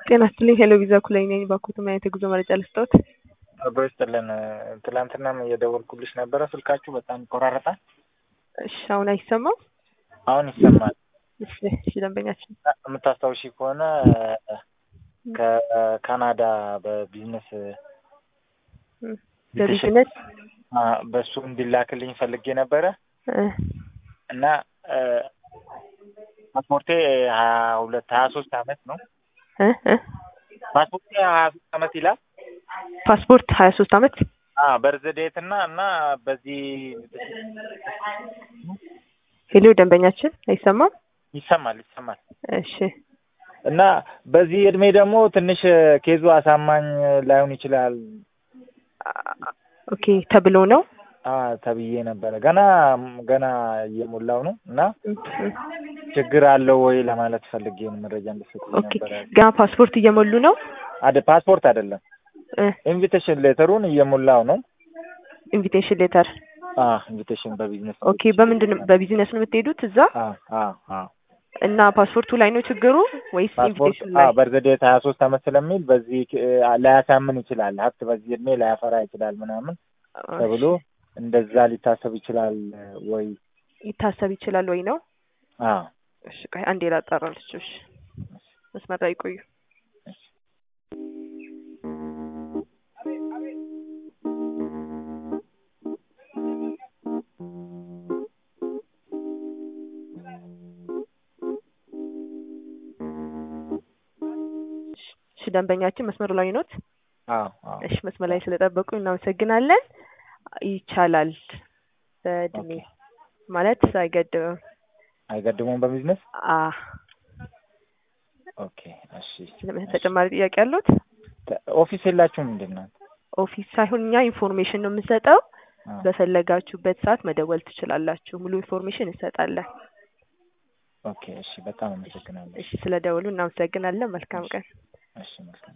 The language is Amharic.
ጤና ይስጥልኝ ሄሎ ቪዛ ኩላይ ነኝ። ባኮት ምን አይነት የጉዞ መረጃ ልስጥዎት? አብሮ ይስጥልን። ትላንትናም እየደወልኩልሽ ነበረ፣ ስልካችሁ በጣም ይቆራረጣል። እሺ አሁን አይሰማም? አሁን ይሰማል። እሺ እሺ ደንበኛችን የምታስታውሺ ከሆነ ከካናዳ በቢዝነስ በቢዝነስ አ፣ በሱ እንዲላክልኝ ፈልጌ ነበረ እ እና ፓስፖርቴ ሀያ ሁለት ሀያ ሶስት አመት ነው። እ እ ፓስፖርቴ ሀያ ሶስት አመት ይላል። ፓስፖርት ሀያ ሶስት አመት አ በርዝዴት እና እና በዚህ ሄሎ ደንበኛችን አይሰማም? ይሰማል ይሰማል እሺ እና በዚህ እድሜ ደግሞ ትንሽ ኬዙ አሳማኝ ላይሆን ይችላል ኦኬ ተብሎ ነው አ ተብዬ ነበረ። ገና ገና እየሞላው ነው እና እ እ ችግር አለው ወይ ለማለት ፈልጌ ነው መረጃ እንድትሰጡኝ ኦኬ ነበረ። ገና ፓስፖርት እየሞሉ ነው አደ ፓስፖርት አይደለም እ ኢንቪቴሽን ሌተሩን እየሞላው ነው። ኢንቪቴሽን ሌተር አ ኢንቪቴሽን በቢዝነስ ኦኬ በምንድን ነው በቢዝነስ ነው የምትሄዱት እዛ አ አ አ እና ፓስፖርቱ ላይ ነው ችግሩ ወይስ ፓስፖርት ኢንቪቴሽን አ ላይ በርዝዴት ሀያ ሶስት አመት ስለሚል በዚህ አ፣ ላያሳምን ይችላል ሀብት በዚህ እድሜ ላያፈራ ይችላል ምናምን ተብሎ እንደዛ ሊታሰብ ይችላል ወይ? ይታሰብ ይችላል ወይ ነው አ እሺ ቆይ አንዴ ላጣራልሽ እሺ መስመር ላይ ቆዩ እሺ ደንበኛችን መስመሩ ላይ ኖት አ አ እሺ መስመር ላይ ስለጠበቁ እናመሰግናለን ይቻላል በእድሜ ኦኬ። ማለት አይገድብም አይገድሙም በቢዝነስ አ ኦኬ እሺ ስለምን ተጨማሪ ጥያቄ አሉት ተ- ኦፊስ የላችሁም ምንድን ነው? ኦፊስ ሳይሆን እኛ ኢንፎርሜሽን ነው የምንሰጠው አ፣ በፈለጋችሁበት ሰዓት መደወል ትችላላችሁ ሙሉ ኢንፎርሜሽን እንሰጣለን ኦኬ እሺ በጣም አመሰግናለሁ። እሺ ስለ ደውሉ እናመሰግናለን መልካም ቀን እሺ መልካም